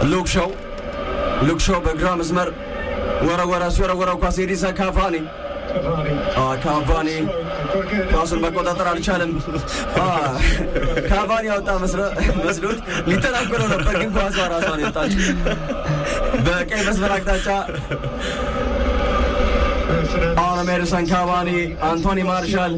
ሉክ ሾው ሉክ ሾው በግራ መስመር ወረወረ። ሲወረወረው ኳስ ኤዲሳ ካቫኒ ካቫኒ ኳሱን መቆጣጠር አልቻለም። ካቫኒ ያወጣ መስሎት ሊተናገረው ነበር፣ ግን ኳሷ ራሷን የወጣችው በቀይ መስመር አቅጣጫ አሁንም ኤዲሰን ካቫኒ፣ አንቶኒ ማርሻል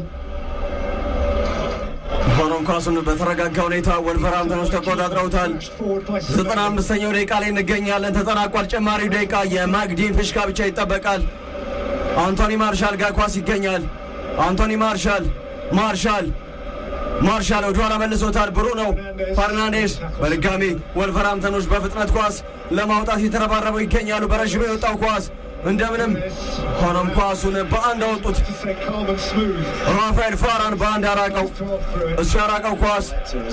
ሆኖም ኳሱን በተረጋጋ ሁኔታ ወልቨርሃምፕተኖች ተቆጣጥረውታል። ዘጠና አምስተኛው ደቂቃ ላይ እንገኛለን። ተጠናቋል። ጨማሪው ደቂቃ የማግዲን ፍሽካ ብቻ ይጠበቃል። አንቶኒ ማርሻል ጋር ኳስ ይገኛል። አንቶኒ ማርሻል ማርሻል ማርሻል ወደኋላ መልሶታል። ብሩኖ ፈርናንዴስ በድጋሚ ወልቨርሃምፕተኖች በፍጥነት ኳስ ለማውጣት የተረባረበው ይገኛሉ። በረዥሙ የወጣው ኳስ እንደምንም ሆኖም ኳሱን በአንድ አወጡት። ራፋኤል ፋራን በአንድ ያራቀው እሱ ያራቀው ኳስ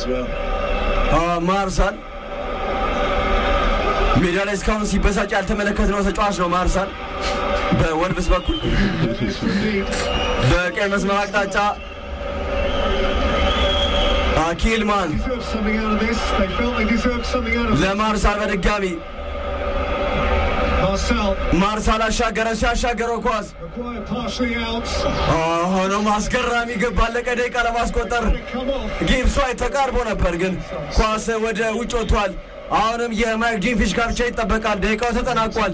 ማርሳል ሜዳ ላይ እስካሁን ሲበሳጭ ያልተመለከትነው ተጫዋች ነው። ማርሳል በወልብስ በኩል በቀይ መስመር አቅጣጫ ኪልማን ለማርሳል በድጋሚ ማርሳል አሻገረ። ሲያሻገረው ኳስ ሆኖም አስገራሚ ግብ ባለቀ ደቂቃ ለማስቆጠር ጊብስ ዋይት ተቃርቦ ነበር፣ ግን ኳስ ወደ ውጭ ወጥቷል። አሁንም የማይክ ጂን ፊሽካ ብቻ ይጠበቃል። ደቂቃው ተጠናቋል።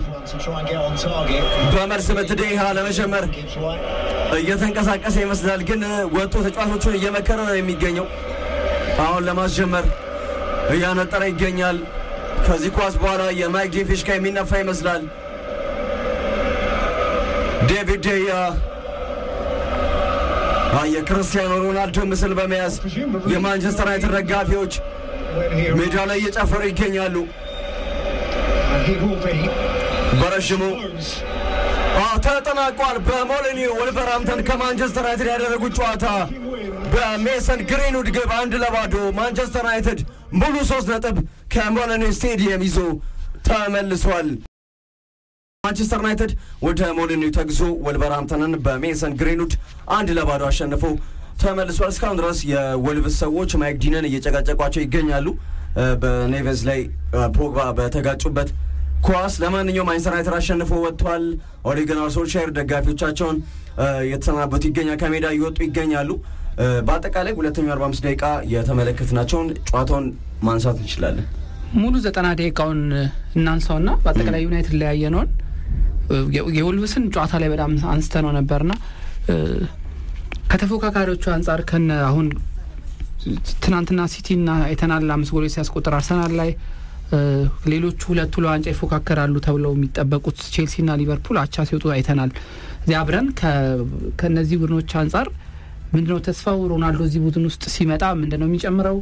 በመልስ ምት ደቂቃ ለመጀመር እየተንቀሳቀሰ ይመስላል፣ ግን ወጥቶ ተጫዋቾቹን እየመከረ ነው የሚገኘው። አሁን ለማስጀመር እያነጠረ ይገኛል። ከዚህ ኳስ በኋላ የማይክ ጂን ፊሽካ የሚነፋ ይመስላል። ዴቪድ ደያ የክርስቲያኖ ሮናልዶ ምስል በመያዝ የማንቸስተር ዩናይትድ ደጋፊዎች ሜዳ ላይ እየጨፈሩ ይገኛሉ። በረዥሙ ተጠናቋል። በሞሊኒዮ ወልቨርሃምፕተን ከማንቸስተር ዩናይትድ ያደረጉት ጨዋታ በሜሰን ግሪንውድ ግብ አንድ ለባዶ ማንቸስተር ዩናይትድ ሙሉ ሶስት ነጥብ ከሞሊኒዮ ስቴዲየም ይዞ ተመልሷል። ማንቸስተር ዩናይትድ ወደ ሞሊኒዮ ተግዞ ወልቨርሃምፕተንን በሜሰን ግሪንውድ አንድ ለባዶ አሸንፎ ተመልሷል። እስካሁን ድረስ የወልቭስ ሰዎች ማይክ ዲነን እየጨቃጨቋቸው ይገኛሉ። በኔቨዝ ላይ ፖግባ በተጋጩበት ኳስ ለማንኛውም ማንቸስተር ዩናይትድ አሸንፎ ወጥቷል። ኦሌ ጉናር ሶልሻየር ደጋፊዎቻቸውን የተሰናበቱ ይገኛል፣ ከሜዳ እየወጡ ይገኛሉ። በአጠቃላይ ሁለተኛው አርባ አምስት ደቂቃ የተመለከትናቸውን ጨዋታውን ማንሳት እንችላለን። ሙሉ ዘጠና ደቂቃውን እናንሳውና በአጠቃላይ ዩናይትድ ላይ ያየነውን የወልቭስን ጨዋታ ላይ በጣም አንስተ ነው ነበርና ከተፎካካሪዎቹ አንጻር ከነ አሁን ትናንትና ሲቲና አይተናል አምስት ጎሎች ሲያስቆጥር አርሰናል ላይ ሌሎቹ ሁለቱ ለዋንጫ ይፎካከራሉ ተብለው የሚጠበቁት ቼልሲና ሊቨርፑል አቻ ሲወጡ አይተናል። እዚህ አብረን ከእነዚህ ቡድኖች አንጻር ምንድነው ተስፋው? ሮናልዶ እዚህ ቡድን ውስጥ ሲመጣ ምንድነው የሚጨምረው?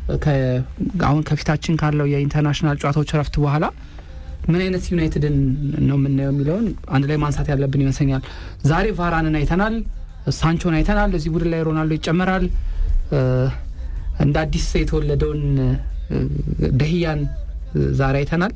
አሁን ከፊታችን ካለው የኢንተርናሽናል ጨዋታዎች እረፍት በኋላ ምን አይነት ዩናይትድን ነው የምናየው የሚለውን አንድ ላይ ማንሳት ያለብን ይመስለኛል። ዛሬ ቫራንን አይተናል፣ ሳንቾን አይተናል። እዚህ ቡድን ላይ ሮናልዶ ይጨመራል። እንደ አዲስ የተወለደውን ደህያን ዛሬ አይተናል።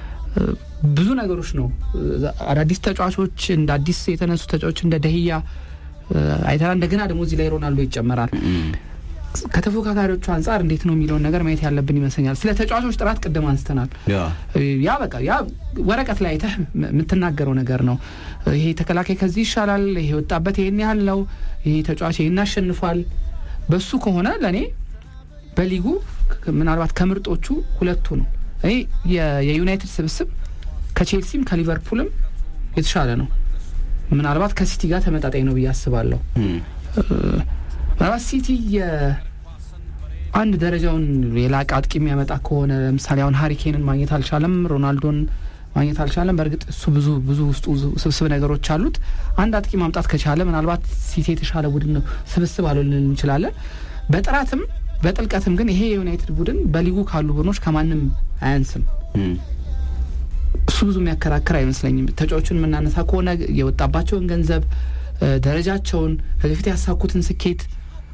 ብዙ ነገሮች ነው አዳዲስ ተጫዋቾች እንደ አዲስ የተነሱ ተጫዋቾች እንደ ደህያ አይተናል። እንደገና ደግሞ እዚህ ላይ ሮናልዶ ይጨመራል። ከተፎካካሪዎቹ አንጻር እንዴት ነው የሚለውን ነገር ማየት ያለብን ይመስለኛል። ስለ ተጫዋቾች ጥራት ቅድም አንስተናል። ያ በቃ ያ ወረቀት ላይ አይተህ የምትናገረው ነገር ነው። ይሄ ተከላካይ ከዚህ ይሻላል፣ ይሄ ወጣበት ይሄን ያህል ነው፣ ይሄ ተጫዋች ይሄን አሸንፏል። በሱ ከሆነ ለእኔ በሊጉ ምናልባት ከምርጦቹ ሁለቱ ነው። እኔ የዩናይትድ ስብስብ ከቼልሲም ከሊቨርፑልም የተሻለ ነው። ምናልባት ከሲቲ ጋር ተመጣጣኝ ነው ብዬ አስባለሁ። ምናልባት ሲቲ አንድ ደረጃውን የላቀ አጥቂ የሚያመጣ ከሆነ ለምሳሌ አሁን ሀሪኬንን ማግኘት አልቻለም፣ ሮናልዶን ማግኘት አልቻለም። በእርግጥ እሱ ብዙ ብዙ ውስጡ ስብስብ ነገሮች አሉት። አንድ አጥቂ ማምጣት ከቻለ ምናልባት ሲቲ የተሻለ ቡድን ነው ስብስብ አልልን እንችላለን። በጥራትም በጥልቀትም ግን ይሄ የዩናይትድ ቡድን በሊጉ ካሉ ቡድኖች ከማንም አያንስም። እሱ ብዙ የሚያከራክር አይመስለኝም። ተጫዋቹን የምናነሳ ከሆነ የወጣባቸውን ገንዘብ ደረጃቸውን ከዚህ በፊት ያሳኩትን ስኬት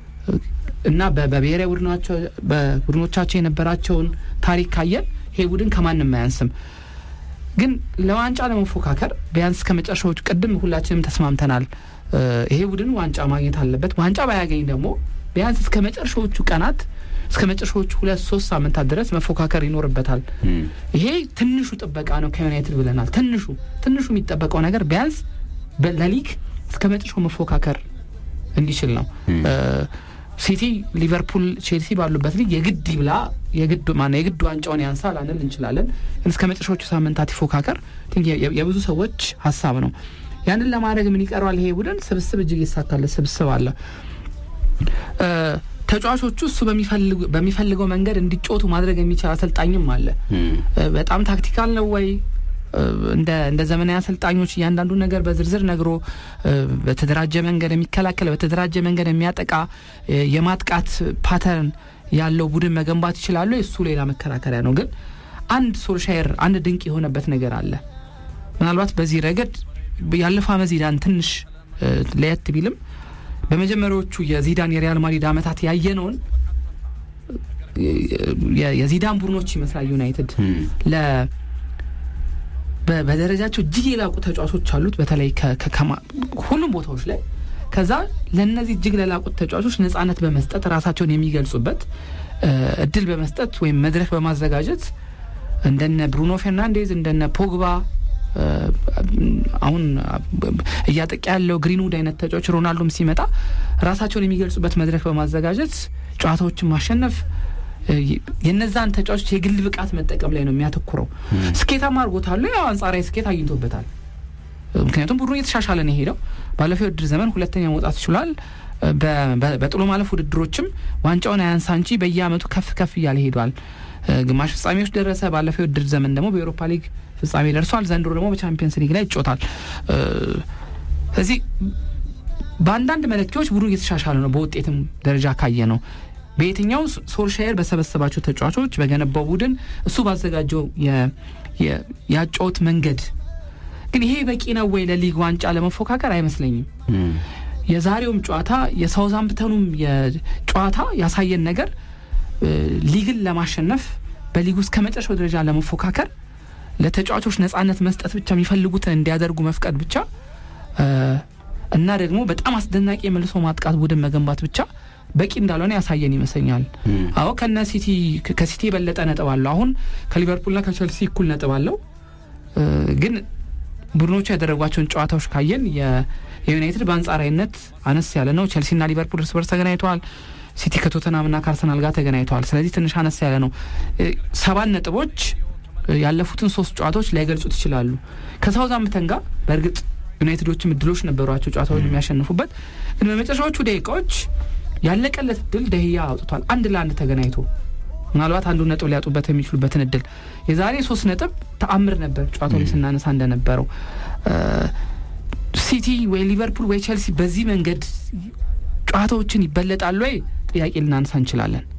እና በብሔራዊ ቡድኖቻቸው የነበራቸውን ታሪክ ካየን ይሄ ቡድን ከማንም አያንስም። ግን ለዋንጫ ለመፎካከር ቢያንስ ከመጨረሻዎቹ ቅድም ሁላችንም ተስማምተናል። ይሄ ቡድን ዋንጫ ማግኘት አለበት። ዋንጫ ባያገኝ ደግሞ ቢያንስ እስከ መጨረሻዎቹ ቀናት እስከ መጨረሻዎቹ ሁለት ሶስት ሳምንታት ድረስ መፎካከር ይኖርበታል። ይሄ ትንሹ ጥበቃ ነው ከዩናይትድ ብለናል። ትንሹ ትንሹ የሚጠበቀው ነገር ቢያንስ ለሊግ እስከ መጨረሻው መፎካከር እንዲችል ነው። ሲቲ፣ ሊቨርፑል፣ ቼልሲ ባሉበት ሊግ የግድ ይብላ የግድ ማነው የግድ ዋንጫውን ያንሳ ላንል እንችላለን። ግን እስከ መጨረሻዎቹ ሳምንታት ይፎካከር የብዙ ሰዎች ሀሳብ ነው። ያንን ለማድረግ ምን ይቀረዋል? ይሄ ቡድን ስብስብ እጅግ ይሳካለት ስብስብ አለ። ተጫዋቾቹ እሱ በሚፈልገው መንገድ እንዲጮቱ ማድረግ የሚችል አሰልጣኝም አለ። በጣም ታክቲካል ነው ወይ እንደ እንደ ዘመናዊ አሰልጣኞች እያንዳንዱ ነገር በዝርዝር ነግሮ በተደራጀ መንገድ የሚከላከል በተደራጀ መንገድ የሚያጠቃ የማጥቃት ፓተርን ያለው ቡድን መገንባት ይችላሉ። እሱ ሌላ መከራከሪያ ነው። ግን አንድ ሶልሻየር አንድ ድንቅ የሆነበት ነገር አለ። ምናልባት በዚህ ረገድ ያለፈው ዓመት ዚዳን ትንሽ ለየት ቢልም በመጀመሪያዎቹ የዚዳን የሪያል ማድሪድ ዓመታት ያየነውን የዚዳን ቡድኖች ይመስላል ዩናይትድ ለ በደረጃቸው እጅግ የላቁ ተጫዋቾች አሉት፣ በተለይ ሁሉም ቦታዎች ላይ። ከዛ ለእነዚህ እጅግ ለላቁት ተጫዋቾች ነጻነት በመስጠት ራሳቸውን የሚገልጹበት እድል በመስጠት ወይም መድረክ በማዘጋጀት እንደነ ብሩኖ ፌርናንዴዝ እንደነ ፖግባ አሁን እያጠቃ ያለው ግሪንውድ አይነት ተጫዋች ሮናልዶም ሲመጣ ራሳቸውን የሚገልጹበት መድረክ በማዘጋጀት ጨዋታዎችን ማሸነፍ የነዛን ተጫዋቾች የግል ብቃት መጠቀም ላይ ነው የሚያተኩረው። ስኬታማ አድርጎታል። ያው አንጻራዊ ስኬት አግኝቶበታል። ምክንያቱም ቡድኑ እየተሻሻለ ነው የሄደው። ባለፈው የውድድር ዘመን ሁለተኛ መውጣት ይችላል። በጥሎ ማለፍ ውድድሮችም ዋንጫውን አያንሳ እንጂ በየአመቱ ከፍ ከፍ እያለ ሄዷል። ግማሽ ፍጻሜዎች ደረሰ። ባለፈው የውድድር ዘመን ደግሞ በኤሮፓ ሊግ ፍጻሜ ደርሷል። ዘንድሮ ደግሞ በቻምፒየንስ ሊግ ላይ ይጮታል። ስለዚህ በአንዳንድ መለኪያዎች ቡድኑ እየተሻሻለ ነው። በውጤትም ደረጃ ካየ ነው በየትኛው ሶልሻየር በሰበሰባቸው ተጫዋቾች በገነባው ቡድን እሱ ባዘጋጀው ያጨዋወት መንገድ ግን ይሄ በቂ ነው ወይ ለሊግ ዋንጫ ለመፎካከር? አይመስለኝም። የዛሬውም ጨዋታ የሳውዛምፕተኑም ጨዋታ ያሳየን ነገር ሊግን ለማሸነፍ በሊግ ውስጥ ከመጨረሻው ደረጃ ለመፎካከር ለተጫዋቾች ነጻነት መስጠት ብቻ የሚፈልጉትን እንዲያደርጉ መፍቀድ ብቻ እና ደግሞ በጣም አስደናቂ የመልሶ ማጥቃት ቡድን መገንባት ብቻ በቂ እንዳልሆነ ያሳየን ይመስለኛል። አዎ ከነ ሲቲ ከሲቲ የበለጠ ነጥብ አለው። አሁን ከሊቨርፑልና ከቸልሲ እኩል ነጥብ አለው። ግን ቡድኖቹ ያደረጓቸውን ጨዋታዎች ካየን የዩናይትድ በአንጻራዊነት አነስ ያለ ነው። ቸልሲና ሊቨርፑል እርስ በርስ ተገናኝተዋል። ሲቲ ከቶተናምና ከአርሰናል ጋር ተገናኝተዋል። ስለዚህ ትንሽ አነስ ያለ ነው። ሰባት ነጥቦች ያለፉትን ሶስት ጨዋታዎች ላይገልጹት ይችላሉ። ከሳውዛምፕተን ጋር በእርግጥ ዩናይትዶችም እድሎች ነበሯቸው ጨዋታውን የሚያሸንፉበት ግን በመጨረሻዎቹ ደቂቃዎች ያለቀለት እድል ደህያ አውጥቷል። አንድ ለአንድ ተገናኝቶ ምናልባት አንዱ ነጥብ ሊያጡበት የሚችሉበትን እድል የዛሬ ሶስት ነጥብ ተአምር ነበር። ጨዋታው ላይ ስናነሳ እንደነበረው ሲቲ ወይ ሊቨርፑል ወይ ቼልሲ በዚህ መንገድ ጨዋታዎችን ይበለጣሉ ወይ ጥያቄ ልናነሳ እንችላለን።